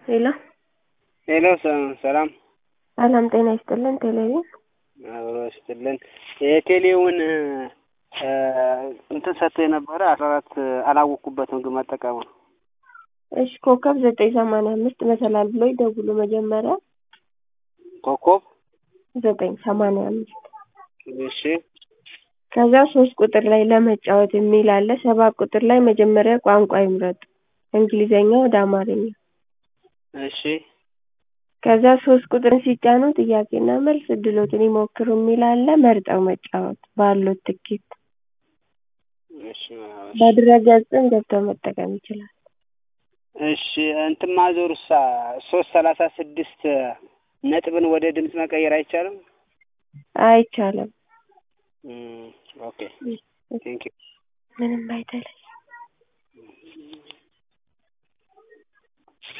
ሄሎ ሄሎ ሰላም ሰላም ጤና ይስጥልን። ቴሌቪዥን አብሮ ይስጥልን። የቴሌውን እንትን ሰጥቶ የነበረ አስራ አራት አላወቅኩበትም ግን መጠቀሙ ነው። እሺ ኮከብ ዘጠኝ ሰማንያ አምስት መሰላል ብሎ ይደውሉ መጀመሪያ ኮከብ ዘጠኝ ሰማንያ አምስት እሺ ከዛ ሶስት ቁጥር ላይ ለመጫወት የሚል አለ። ሰባት ቁጥር ላይ መጀመሪያ ቋንቋ ይምረጡ እንግሊዘኛ ወደ አማርኛ። እሺ ከዛ ሶስት ቁጥርን ሲጫኑ ጥያቄና መልስ እድሎትን ይሞክሩ የሚል አለ። መርጠው መጫወት ባሉት ትኬት እሺ በድረ-ገጽም ገብተው መጠቀም ይችላል። እሺ እንትን ማዞርሳ ሶስት ሰላሳ ስድስት ነጥብን ወደ ድምፅ መቀየር አይቻልም? አይቻልም። ኦኬ ቴንክ ዩ ምንም አይደለም።